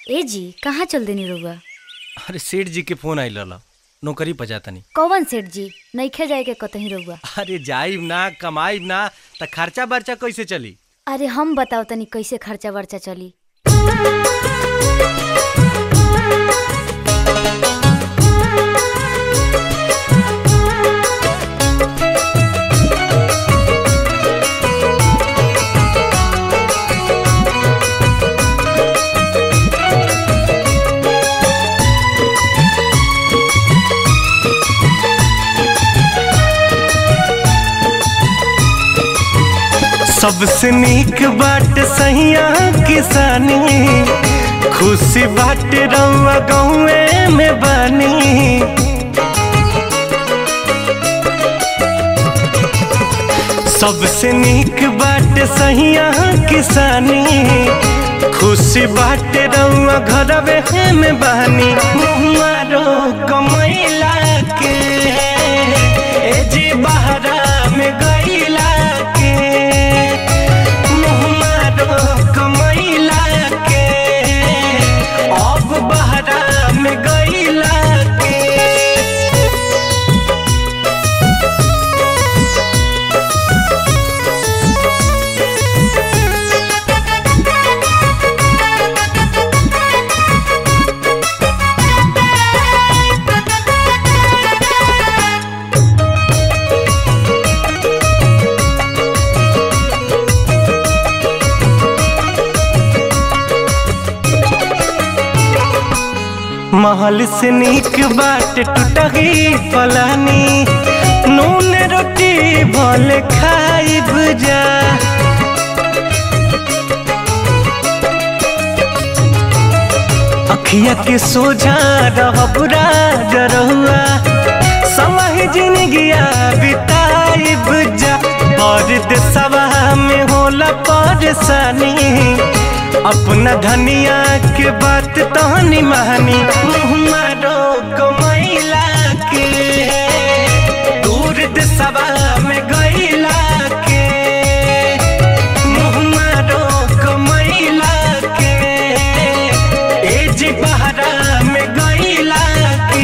ए जी कहाँ चल देनी रउआ अरे सेठ जी के फोन आइल रहल नौकरी पर जातनी कौवन सेठ जी नइखे जाए के कतही रउआ अरे जाइब ना कमाइब ना त खर्चा बर्चा कैसे चली अरे हम बताओ तनी कैसे खर्चा वर्चा चली सबसे नीक बाट सहिया किसानी खुशी बाट रउआ गौए में बानी सबसे नीक बाट सहिया किसानी खुशी बाट रउआ घरवे में बानी मुहारो कमैला के ए जी बहरा में गईला के मुहमारो कमैला के अब बहरा में गईला के महल से नीक बाट टूटही पलानी नून रोटी भले खाइब जा अखिया के सोझा रहब राजरहुआ समय जिंदगिया बिताइब जा और देशवा में होला परेशानी अपना धनिया के बात तहनी महानी मारो कमैला के दूर देशवा में गईला के मुँह मारो कमैला के एज बहरा में गईला के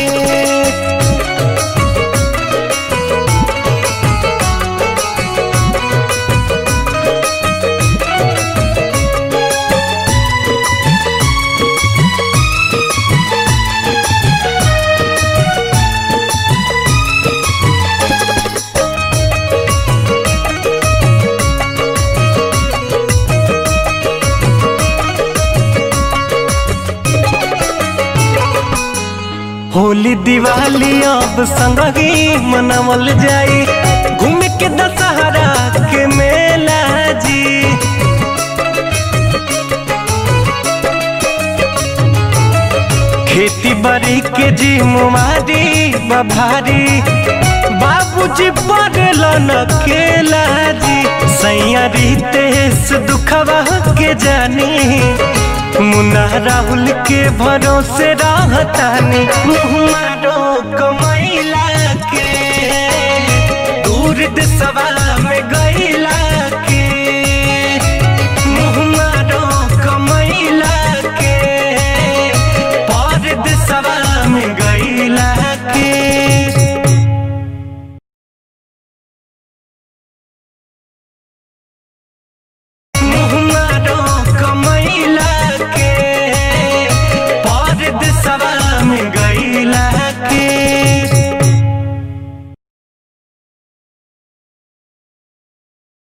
होली दिवाली अब संगही मनावल जाई घूम के दशहरा के मेला जी खेती बाड़ी के जी मुमारी बभारी बाबूजी पड़ल न केला जी सैया रितेश दुखवा के जानी मुन्ना राहुल के भरोसे रहतानी मुहमारो कमैला के दूर देशवा